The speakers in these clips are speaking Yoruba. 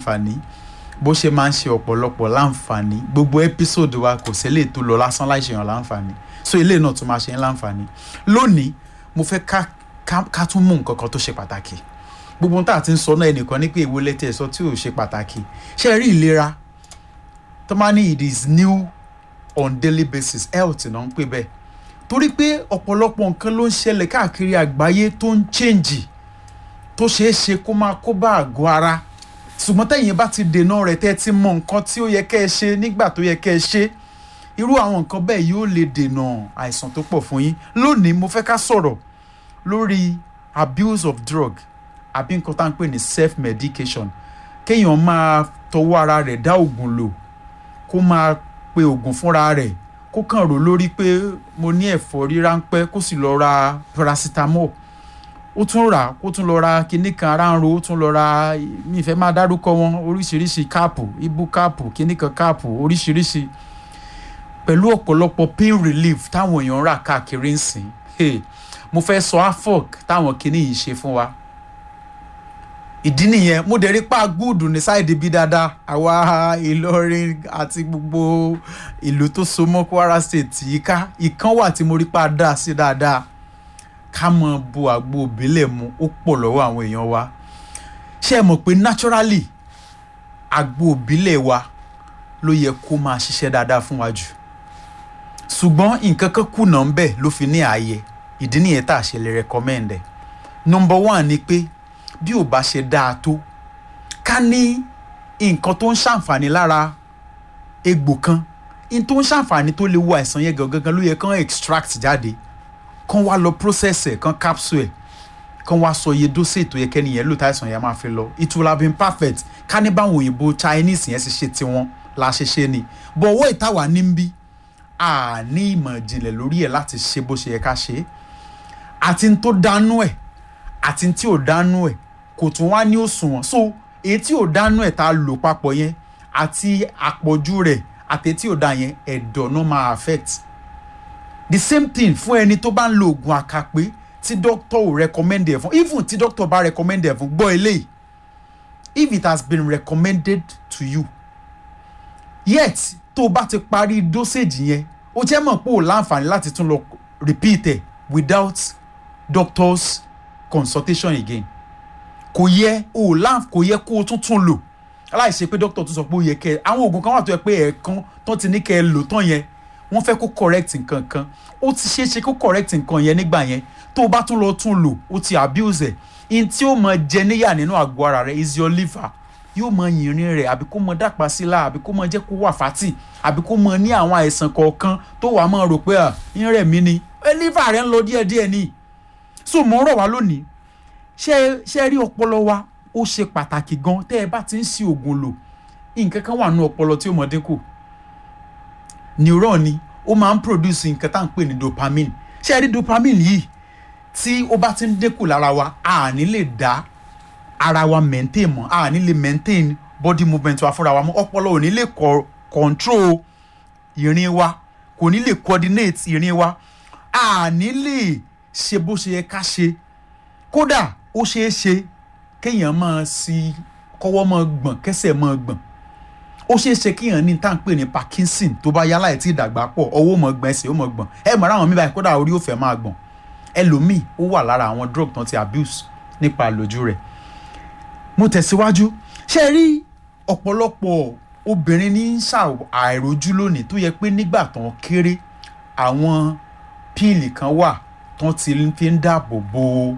láǹfààní bó ṣe máa ń ṣe ọ̀pọ̀lọpọ̀ láǹfààní gbogbo ẹ́písòdù wa kò sílẹ̀ tó lọ lásán láì ṣèyàn láǹfààní so ilé náà tún máa ṣe ń láǹfààní lónìí mo fẹ́ ká ká ká tún mú nǹkan kan tó ṣe pàtàkì gbogbo ohun tá a ti ń sọ náà ẹnìkan ní pé èwo lẹ́tẹ̀ ẹ̀ sọ tí ò ṣe pàtàkì ṣe rí ìlera tó máa ní it is new on daily basis health náà ń pè bẹ́ẹ̀ torí pé ọ̀pọ̀lọpọ̀ nǹkan ló ń ṣẹlẹ̀ káàkiri àgbáyé tó ń change tó ṣeé ṣe kó máa kó bá àgọ́ ara ṣùgbọ́n tẹ̀yìn bá ti dènà rẹ̀ tẹ́ ti mọ nǹkan tí ó yẹ kẹ́ ẹ ṣe nígbà tó yẹ kẹ́ ẹ ṣe irú àwọn nǹkan bẹ́ẹ̀ yóò lè dènà àìsàn tó pọ̀ fún yín lónìí mo fẹ́ ká sọ̀rọ̀ lórí abuse of drug àbí nǹkan tá à ń pè ní self medication kéèyàn máa tọwọ́ ara rẹ̀ dá oògùn lò kó máa pe oògùn fúnra rẹ̀ kó kàn rò lórí pé mo ní ẹ̀fọ́rí ráńpẹ́ kó sì lọ ra paracetamol ó tún rà kó tún lọ ra kinní kan ara ń ro ó tún lọ ra mi ìfẹ́ máa dárúkọ wọn oríṣiríṣi káàpù ibu káàpù kinní kan káàpù oríṣiríṣi pẹ̀lú ọ̀pọ̀lọpọ̀ pain relief táwọn èèyàn ń rà káàkiri ń sìn hey, mo fẹ́ sọ afok táwọn kinní yìí ṣe fún wa ìdí nìyẹn mo dẹ̀ rí pa gúùdù ní sáìdì bí dáadáa àwa Ìlọrin àti gbogbo ìlú tó so mọ́ Kwara State yìí ká ìkan wà tí mo rí pa dá sí dáadáa ká mọ bo àgbo òbílẹ̀ mu ó pọ̀ lọ́wọ́ àwọn èèyàn wa ṣé ẹ mọ̀ pé naturally àgbo òbílẹ̀ wa ló yẹ kó máa ṣiṣẹ́ dáadáa fún wa jù ṣùgbọ́n nǹkan kan kùnà ń bẹ̀ ló fi ní ààyè ìdí nìyẹn tá a ṣe lè recommend ẹ̀ number one ni pé bí ò bá ṣe dáa tó ká ní nǹkan tó ń ṣàǹfààní lára egbò kan n tó ń ṣàǹfààní tó lè wo àìsàn yẹn gangan ló yẹ kán extract jáde kán wá lọ process ẹ̀ kán capsule ẹ̀ kán wá sọ iye dose tó yẹ kẹ́ni yẹn lò táìsàn yẹn máa fi lọ it will have been perfect ká ní báwọn òyìnbó Chinese yẹn ṣe ṣe tiwọn la ṣe ṣe ni but owó ìtawà ní ń bí a ní ìmọ̀ ìjìnlẹ̀ lórí ẹ̀ láti ṣe bó ṣe yẹ ká ṣe àti n tó dánú ẹ̀ àti n tí ò dánú ẹ̀ kò tún wá ní òṣùwọ̀n so èyí tí ò dánú ẹ̀ tá a lò papọ̀ yẹn àti àpọ̀jù rẹ̀ àti tí ò dá yẹn ẹ̀dọ̀ náà máa affect the same thing fún ẹni tó bá ń lo oògùn àkàpé tí doctor ò recommend ẹ̀ fún even tí doctor bá recommend ẹ̀ fún gbọ́ eléyìí if it has been recommended to you yet tó o bá ti parí dosage yẹn ó jẹ́ mọ̀ pé o láǹfààní láti tún lọ repeat ẹ̀ without doctor's consultation again kò yẹ o láǹf kò yẹ kó o tún tún lò aláìṣe pé doctor tún sọ pé ó yẹ kẹ́ ẹ àwọn oògùn kan wà tó yẹ pé ẹ̀ẹ̀kan tó ti ní kẹ́ ẹ lò tán yẹn wọ́n fẹ́ kó correct nǹkan kan ó ti ṣeé ṣe kó correct nǹkan yẹn nígbà yẹn tó o bá tún lọ tún lò ó ti abuse ẹ̀ in tí ó mọ jẹ níyà nínú àgọ́ ara rẹ̀ is your liver yóò mọ yìnrín rẹ̀ àbí kó mọ dàpá sí la àbí kó mọ jẹ́ kó wà fátì àbí kó mọ ní àwọn àìsàn kọ̀ọ̀kan tó wàá mọ̀ rò pé à ń rẹ̀ mí ni ẹ liver rẹ̀ ń lọ díẹ̀díẹ̀ ni so mo ń rọ̀ wá lónìí ṣé ṣé rí ọpọlọ wa ó ṣe pàtàkì gan tẹ́ ẹ bá ti ń ṣe oògùn lò nǹkan kan wà nínú ọpọlọ tí ó mọ dínkù neuron ni ó máa ń produce nǹkan tá à ń pè ní dopamine ṣé ẹ rí dopamine yìí tí ó bá ti ń dínkù lára wa a ní lè dá ara wa maintain mọ́ a ní lè maintain body movement wa fúnra wa mọ́ ọpọlọ ò ní lè control ìrìn wa kò ní lè coordinate ìrìn wa a ní lè ṣe bó ṣe yẹ ká ṣe kódà ó ṣeé ṣe kéèyàn máa sí kọ́wọ́ máa gbọ̀n kẹ́sẹ̀ máa gbọ̀n ó ṣeé ṣe kéèyàn ní tá à ń pè ní Parkinson tó bá yálà ẹ̀ tí ìdàgbà pọ̀ ọwọ́ máa gbọ̀n ẹsẹ̀ ó máa gbọ̀n ẹ mọ̀ ráwọn mi báyìí kódà orí ó fẹ́ máa gbọ̀n ẹlòmíì ó wà lára àwọn drug tán ti abuse nípa àlòjù rẹ̀ mo tẹ̀síwájú ṣe rí ọ̀pọ̀lọpọ̀ obìnrin ní àìrójú lónìí tó yẹ pé nígbà tán kéré àwọn píìlì kan wà tán ti fi ń dáàbò bo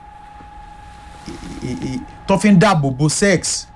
tó fi ń dáàbò bo sex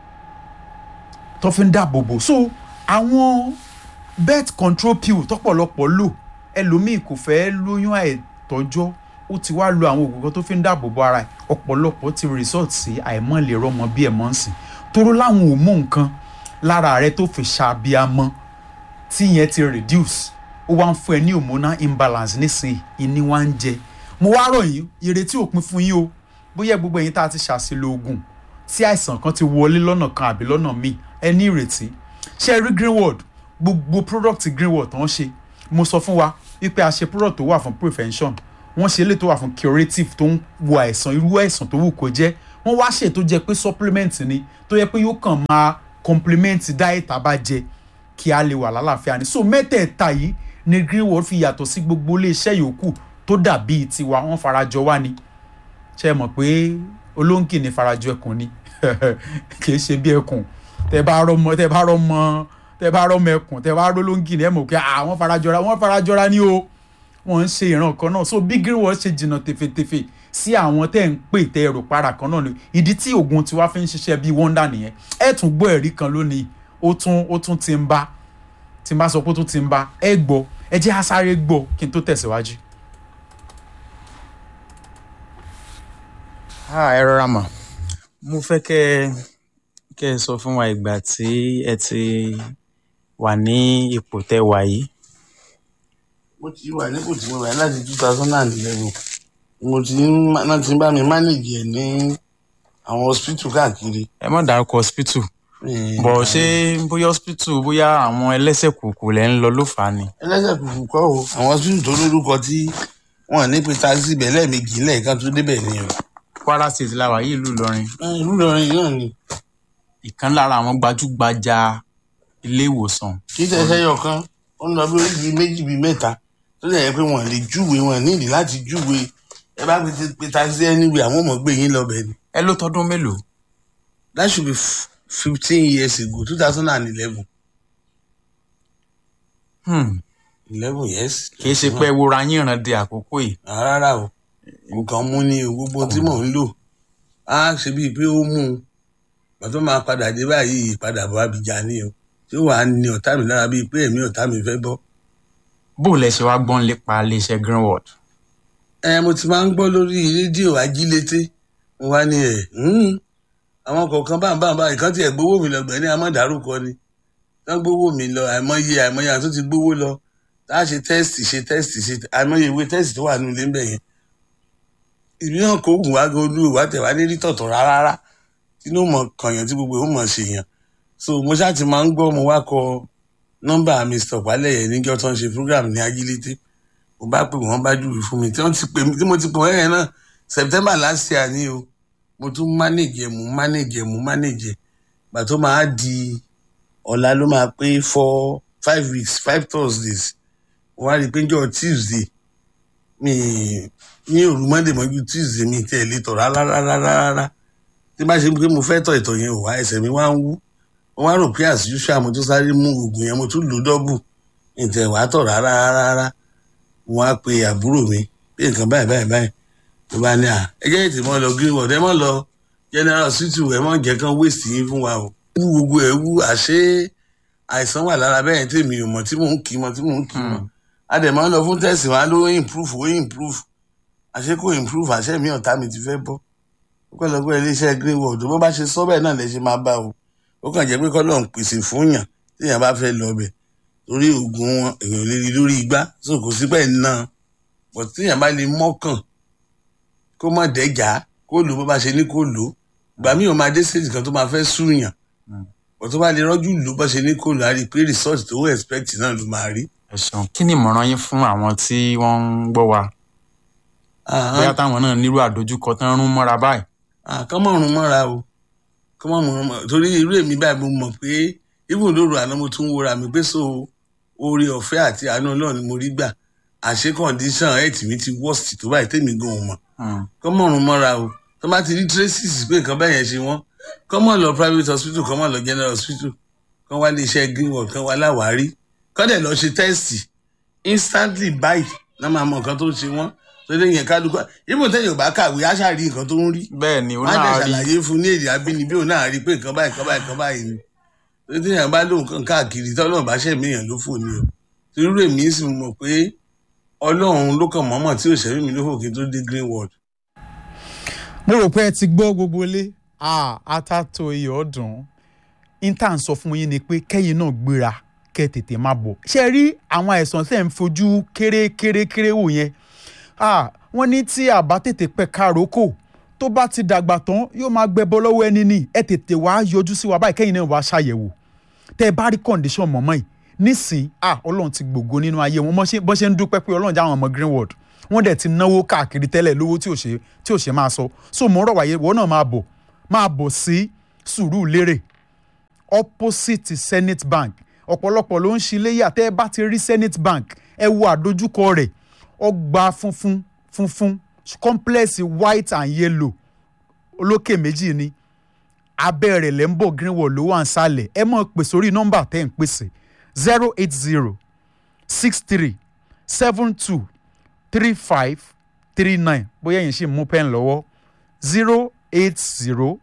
tó fi ń dáàbò bo so àwọn birth control pill tọ́pọ̀lọpọ̀ lò ẹlòmíì kò fẹ́ lóyún àìtọ́jọ́ ó ti wá lo àwọn oògùn kan tó fi ń dáàbò bo ara ẹ̀ ọ̀pọ̀lọpọ̀ ti resort sí àìmọ́ lè rọ́mọ bí ẹ̀ mọ́ ń sìn toró láwọn ò mú nǹkan lára rẹ tó fi ṣàbíamọ́ tí yẹn ti reduce ó wá ń fún ẹ ní hormonal imbalance nísìnyí ìní wá ń jẹ mo wá rọ̀ yín ìrètí òpin fún yín o bóyá gbogbo ẹ̀yin tá a ti ṣàṣìlò oògùn tí àìsàn kan ti wọlé lọ́nà kan àbí lọ́nà míì ẹ ní ìrètí ṣe rí greenwood gbogbo product greenwood tó ń ṣe mo sọ fún wa wípé a ṣe product tó wà fún prevention wọ́n ṣe eléyìí tó wà fún curative tó ń wo àìsàn irú àìsàn tó wù kó jẹ́ wọ́n wá ṣe tó jẹ́ pé supplement ni tó yẹ pé yóò kàn máa complement diet àbájẹ kí a lè wà lálàáfíà ni so mẹ́tẹ̀ẹ̀ta yìí ni greenwood fi yàtọ̀ sí gbogbo iléeṣẹ́ yòókù tó dàbí tiwa wọ́n farajọ wá ni ṣe é mọ̀ pé olóńgì ní farajọ ẹkùn ni kì í ṣe bí ẹkùn tẹ bá rọmọ tẹ bá rọmọ tẹ bá rọmọ ẹkùn tẹ bá rọlóńgì ní ẹ mọ̀ pé àwọn farajọra wọ́n farajọra ni o wọ́n ń ṣe ìran kan náà so bí greenwood ṣe jìnnà tefetefe sí àwọn tẹ́ ń pè tẹ́ ẹ̀rọ para kan náà ni ìdí tí oògùn tiwa fi ń ṣiṣẹ́ bíi wonder nìyẹn ẹ tún gbọ́ ẹ̀rí kan lónìí ó tún ó tún ti ń bá tí n bá sọ pé ó tún ti ń bá ẹ gbọ́ ẹ jẹ́ á sáré gbọ́ kí n tó tẹ̀síwájú. ẹ rọra mà mo fẹ́ kẹ́ ẹ kẹ́ ẹ sọ fún wa ìgbà tí ẹ ti wà ní ipò tẹ́ wà yìí. mo ti wà nípò tí mo wà láti two thousand and eleven mo ti ń náà ti ń bá mi manage ẹ̀ ní àwọn hospital káàkiri. ẹ má dárúkọ hospital Eh, bọ̀ ṣé bóyá hospital bóyá àwọn ẹlẹ́sẹ̀ kùkù lẹ́ ń lọ ló fà á ni. ẹlẹ́sẹ̀ kùkù kọ́ o àwọn hospital tó lórúkọ tí wọ́n ní pé taxi bẹ̀ lẹ́ẹ̀mejì lẹ́ẹ̀kan tó débẹ̀ ni o. kwara state la wà yìí ìlú ìlọrin Eh, ìlú Ìlọrin náà ni ìkan lára àwọn gbajúgbajà ilé ìwòsàn kí tẹ́sẹ̀ yọ kan ó ń lọ bí oríṣi méjì bíi mẹ́ta tó lè yẹ pé wọ́n lè júwe wọ́n nídìí láti júwe ẹ bá fi pe taxi anyway àwọn ọmọ gbé yín lọ bẹ̀ ni. ẹ ló tọdún mélòó that should be fifteen years ago two thousand and eleven Hmm, eleven years. kì í ṣe pé ẹ wora yín ìran di àkókò yìí Ah, rárá o nǹkan mú ni o gbogbo tí mò ń lò á ṣe bíi pé ó mú un pàtó máa padà dé báyìí ìpadà bọ̀ abìjà ni o tí ó wàá ní ọ̀tá mi lára bíi pé èmi ọ̀tá mi fẹ́ bọ́. bó lẹ ṣe wá gbọ́n lépa iléeṣẹ́ greenwood ẹ mo ti máa ń gbọ́ lórí rédíò ajílété mo wá ní ẹ̀ àwọn kọ̀ọ̀kan bá ń bá ń bá ìkan tiẹ̀ gbowó mi lọ gbẹ̀ ní amọ̀dárúkọ ni wọ́n gbowó mi lọ àìmọye àìmọye àti tó ti gbowó lọ tá a ṣe tẹ́sítì ṣe tẹ́sítì ṣe àìmọye ìwé tẹ́sítì tó wà nínú ilé ń bẹ̀ yẹn ìbí náà kò gùn wá gan olú ìwà tẹ̀wá ní rí tọ̀tọ̀ rárá tinú mọ̀ kànyàn tí gbogbo ìhùn mọ̀ ṣe yàn so mo ṣáà ti máa ń gbọ́ mo wá kọ nọ́mbà Mr. Pálẹ̀yẹ níjọ́ tó ń ṣe program ní ajílété mo bá pè wọ́n bá júwe fún mi tí wọ́n ti pè mí tí mo ti pè wọ́n yẹn náà September last year ni o mo tún manage ẹ̀ mo manage ẹ̀ mo manage ẹ̀ gbà tó máa di ọ̀la ló máa pé four five weeks five Thursdays mo wá rí i pé njọ́ Tuesday mi ní òru Monday mọ́jú Tuesday mi tẹ̀ lé tọ̀ rárá rárá rárá tí bá ṣe pé mo fẹ́ tọ̀ ìtọ̀ yẹn ò wá ẹsẹ̀ mi wá ń wú mo wá rò pé as usual mo tún sáré mú oògùn yẹn mo tún lò dọ́bù ìtẹ̀ wá tọ̀ rárá rárá rárá mo wá pe àbúrò mi pé nǹkan báyìí báyìí báyìí ló bá ní à ẹ jẹ́ ètò mọ́ lọ greenwood ẹ mọ́ lọ general hospital ẹ mọ́ jẹ́ kán waste yín fún wa o. wú gbogbo ẹ̀ wú àṣé àìsàn wà lára bẹ́ẹ̀ tèmi ò mọ̀ tí mò ń kì í mọ̀ tí mò ń kì í mọ̀ a dẹ̀ máa ń lọ fún tẹ̀sí wa ló improve ó improve àṣé kò improve àṣé mi ọ̀tá mi ti fẹ́ bọ́ ó kọ́ lọ pé iléeṣẹ́ greenwood bó bá ṣe sọ bẹ́ẹ̀ náà lè ṣe máa bá o ó kàn jẹ́ pé kọ́ lọ́n pèsè fún yàn téèyàn bá fẹ́ lọ bẹ̀ torí oògùn wọn èèyàn lè rí lórí igbá so kò sí pẹ́ náà bọ̀ téèyàn bá lè mọ́kàn kó má dẹ́jà kó lò bó bá ṣe ní kó lò gbà mí ò máa dé stage kan tó máa fẹ́ súnyàn bọ̀ tó bá lè rọ́jú lò bó ṣe ní kó lò á rí i pé result tó expect náà ló máa rí. ẹ ṣeun kí ni ìmọ̀ràn yín fún àwọn tí wọ́n ń gbọ́ wa bóyá táwọn náà nírú àdójúkọ tán rún mọ́ra báyìí. kọ́mọ̀rún mọ́ra o kọ́mọ̀rún mọ́ra torí irú èmi báyìí mo mọ̀ pé even lóru àná mo tún wúra mi pé so oore ọ̀fẹ́ àti àánú Ọlọ́run ni mo rí gbà àṣé condition health mi ti worst tó báyìí tèmi gan ò mọ̀ kọ́mọ̀rún mọ́ra o tó bá ti rí traces pé nǹkan bẹ́ẹ̀ yẹn ṣe wọ́n kọ́mọ̀ lọ private hospital kọ́mọ̀ lọ general hospital kán wá lè iṣẹ́ greenwood kán wá láwárí kán dẹ̀ lọ ṣe test instantly báyìí náà máa mọ nǹkan tó ń ṣe wọ́n tó lè yẹn kálukú ibùn tẹ̀yìn ò bá kàwé á ṣáà rí nǹkan tó ń rí bẹ́ẹ̀ ni ó wọ́n á dẹ̀ náà rí ṣàlàyé fún ní èdè abínibí òun náà rí pé nǹkan báyìí nǹkan báyìí nǹkan báyìí ni tó tí yẹn bá lóun kan káàkiri tọ́lọ́run bá ṣẹ̀mí èèyàn ló fò ní o torí èmi sì mọ̀ pé ọlọ́run ló kàn mọ́mọ́ tí ò ṣẹ̀mí mi ló fò kí n tó dé greenwood mo rò pé ẹ ti gbọ́ gbogbo ilé atato iyọ̀ ọ̀dùn intan sọ fún yín ni pé kẹ́yìn náà gbéra kẹ́ tètè má bọ̀ ṣe rí àwọn àìsàn tẹ̀ ń fojú kéré kéré kéré wò yẹn ah, wọ́n ní tí àbá tètè pẹ́ káròkò tó bá ti dàgbà tán yóò máa gbẹbọ lọ́wọ́ ẹni ní ẹ tètè wá yọjú sí wa báyìí kẹ́yìn náà wá ṣàyẹ̀wò tẹ́ ẹ bá rí condition mọ̀mọ́ yìí nísìn ah ọlọ́run ti gbògo nínú ayé wọn bọ́ ṣe ń dúpẹ́ pé ọlọ́run já àwọn ọmọ greenwood wọ́n dẹ̀ ti náwó káàkiri tẹ́lẹ̀ lówó tí ò ṣe tí ò ṣe máa sọ so mo ń rọ̀ wáyé wọ́n náà máa bọ̀ máa bọ̀ sí Sùúrùlérè opposite Zenith Bank ọ̀pọ̀lọpọ̀ ló ń ṣiléyà tẹ́ ẹ bá ti rí Zenith Bank ẹ wo àdójúkọ rẹ̀ ọgbà funfun funfun complex white and yellow olókè méjì ni abẹ́ rẹ̀ lẹ́ ń bọ̀ greenwall ló wà ń sálẹ̀ ẹ mọ̀ pè sórí nọ́mbà tẹ́ ń pèsè zero eight zero six three seven two three five three nine bóyá yẹn ṣì ń mú pẹ́ẹ́n lọ́wọ́ zero eight zero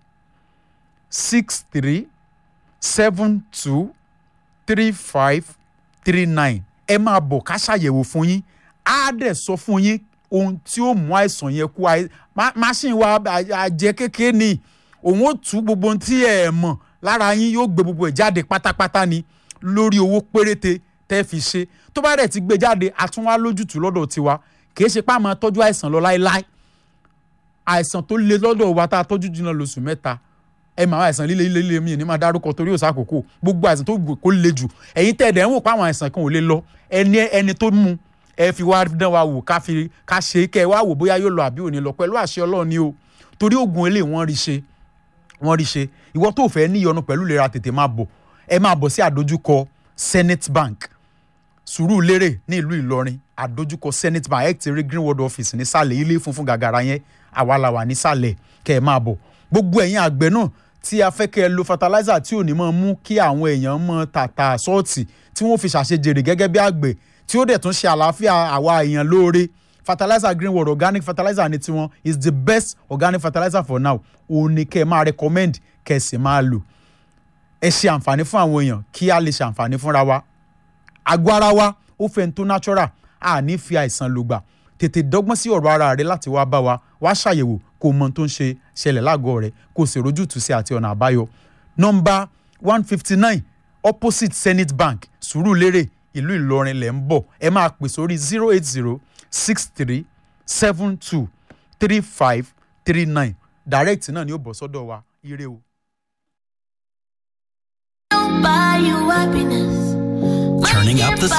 six three seven two three five three nine ẹ máa bọ̀ ká ṣàyẹ̀wò fún yín á dẹ̀ sọ fún yín ohun tí ó mú àìsàn yẹn kú máṣíìnì wa àjẹ kékeré ni òun ó tú gbogbo ohun tí ẹ mọ̀ lára yín yóò gbé gbogbo ẹ̀ jáde pátápátá ni lórí owó péréte tẹ́ fi ṣe tó bá dẹ̀ ti gbé jáde àtúnwá lójútùú lọ́dọ̀ tiwa kìí ṣe pé a máa tọ́jú àìsàn lọ láéláé àìsàn tó le lọ́dọ̀ wa tá a tọ́jú jìnnà lóṣù mẹ́ta ẹ máa àìsàn líle líle líle mi ní máa dárúkọ torí òsà àkókò gbogbo àìsàn tó kó le jù ẹ̀yin tẹ̀ dẹ̀ ń wò pé àwọn àìsàn kan ò lè lọ ẹni ẹni tó mú ẹ fi wá dán wa wò ká fi ká ṣe kẹ́ ẹ wá wò bóyá yóò lọ àbí ò ní lọ pẹ̀lú àṣẹ Ọlọ́run ni o torí oògùn eléyìí wọ́n rí ṣe wọ́n rí ṣe ìwọ tó fẹ́ níyọnu pẹ̀lú ìlera tètè máa bọ̀ ẹ máa bọ̀ sí àdójúkọ Zenith Bank Sùúrùlérè ní ìlú Ìlọrin àdójúkọ Zenith Bank ẹ ti rí Greenwood office nísàlẹ̀ ilé funfun gàgàrà yẹn àwa la wà nísàlẹ̀ kẹ́ ẹ máa bọ̀ gbogbo ẹ̀yin àgbẹ̀ náà tí a fẹ́ kẹ́ ẹ lo fertilizer tí ò ní máa mú kí àwọn èèyàn mọ tàtà sọ́ọ̀tì tí wọ́n fi ṣàṣejèrè gẹ́gẹ́ bí àgbẹ̀ tí ó dẹ̀ tún ṣe àlàáfíà àwa èèyàn lóore fertilizer Greenwood organic fertilizer ni tiwọn is the best organic fertilizer for now òun ni kẹ́ ẹ máa recommend kẹ́ ẹ sì máa lò ẹ ṣe àǹfààní fún àwọn èèyàn kí a lè ṣe àǹfààní fúnra wa àgọ́ ara wa ó fẹ́ tó natural a ní fi àìsàn lògbà tètè dọ́gbọ́n sí ọ̀rọ̀ ara rẹ láti wá bá wa wá ṣàyẹ̀wò kó mọ tó ń ṣe ṣẹlẹ̀ lágọ̀ọ́ rẹ kó o sì rójútùú sí àti ọ̀nà àbáyọ. nọ́mbà one fifty nine opposite Zenith Bank Sùúrùlérè ìlú Ìlọrin lẹ̀ ń bọ̀ ẹ máa pè sórí zero eight zero six three seven two three five three nine direct náà ni ó bọ̀ sọ́dọ̀ wa ire o. Buy you happiness. Turning up the